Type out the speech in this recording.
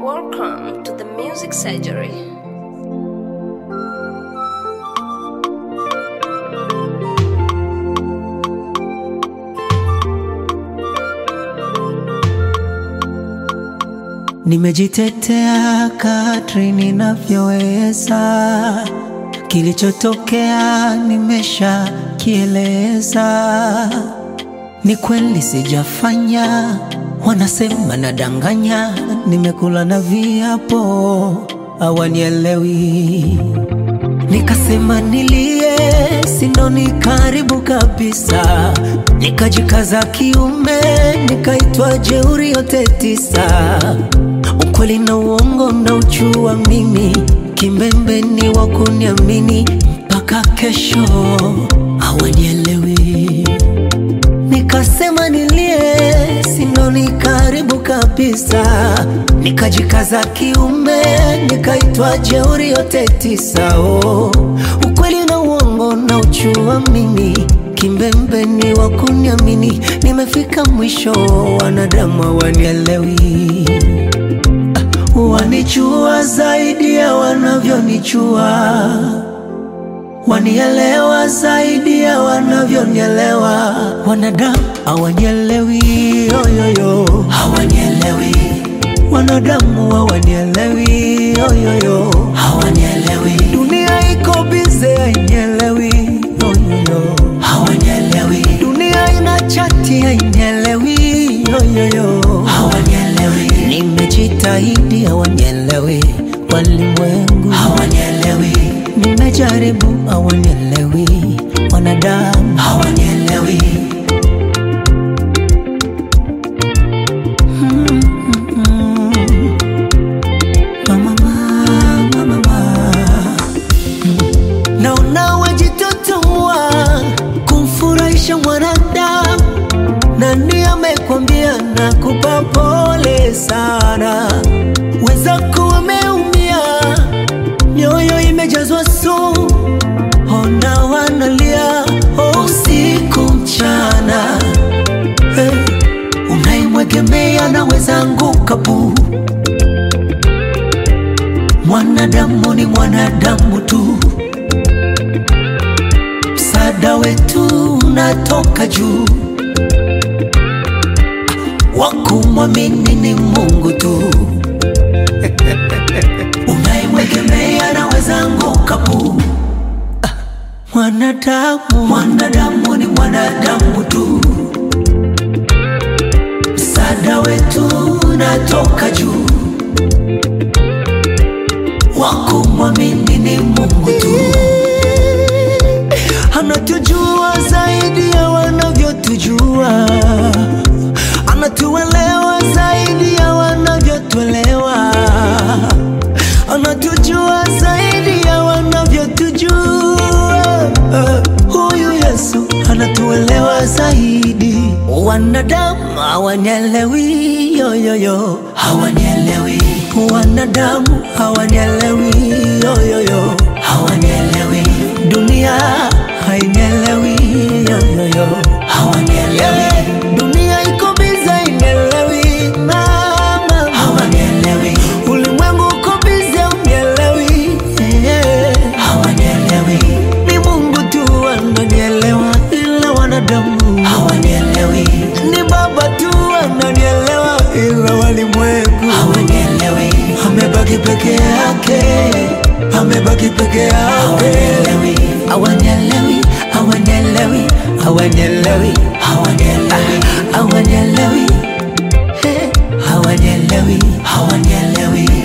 Welcome to the Music Surgery. Nimejitetea kadri ninavyoweza, kilichotokea nimesha kieleza. Ni kweli sijafanya, wanasema nadanganya, nimekula na viapo hawanielewi. Nikasema nilie, sinoni karibu kabisa, nikajikaza kiume, nikaitwa jeuri yote tisa. Ukweli na uongo na uchua mimi, kimbembe ni wa kuniamini mpaka kesho hawanielewi. Nikasema nilie, sinoni karibu kabisa, nikajikaza kiume, nikaitwa jeuri yote tisa. Oh, ukweli na uongo na uchua mimi, kimbembe ni wa kuniamini, nimefika mwisho, wanadamu hawanielewi Wanichua zaidi ya wanavyonichua, wanielewa zaidi ya wanavyonielewa. Wanadamu hawanielewi, yoyoyo, hawanielewi. Wanadamu hawanielewi, yoyoyo, hawanielewi. Dunia iko bize, hainielewi, yoyoyo, hawanielewi. Dunia ina chati, hainielewi, yoyoyo, hawanielewi. Nimejitahidi, hawanielewi. Walimwengu hawanielewi. Nimejaribu, hawanielewi. Wanadamu hawanielewi. Mama, mama, mama. Naona wajitotomwa kumfurahisha mwanadamu. Nani amekwambia nakupa pole sana? Wenzako wameumia, mioyo imejazwa sumu, ona wanalia oh, usiku mchana. Hey, unaimwegemea naweza anguka bu. Mwanadamu ni mwanadamu tu, msaada wetu unatoka juu wakumwamini ni Mungu tu. Unaimwegemea naweza anguka bu. Ah, Mwanadamu, mwanadamu ni mwanadamu tu, msaada wetu unatoka juu. Wakumwamini ni Mungu tu, anatujua zaidi ya wanavyotujua anatuelewa zaidi ya wanavyotuelewa, anatujua zaidi ya wanavyotujua. Huyu Yesu anatuelewa zaidi. Wanadamu hawanielewi, yoyoyo, hawanielewi. Wanadamu hawanielewi, yoyoyo, hawanielewi. Dunia hainielewi, yoyoyo, hawanielewi. Dunia iko bize, hainielewi, mama, hawanielewi. Ulimwengu uko bize, unielewi, yeah. hawanielewi. Ni Mungu tu ananielewa, ila wanadamu hawanielewi. Ni Baba tu ananielewa, ila walimwengu hawanielewi. Amebaki peke yake, amebaki peke yake, hawanielewi, hawanielewi, hawanielewi, hawanielewi, hawanielewi, hawanielewi, hawanielewi, hawanielewi.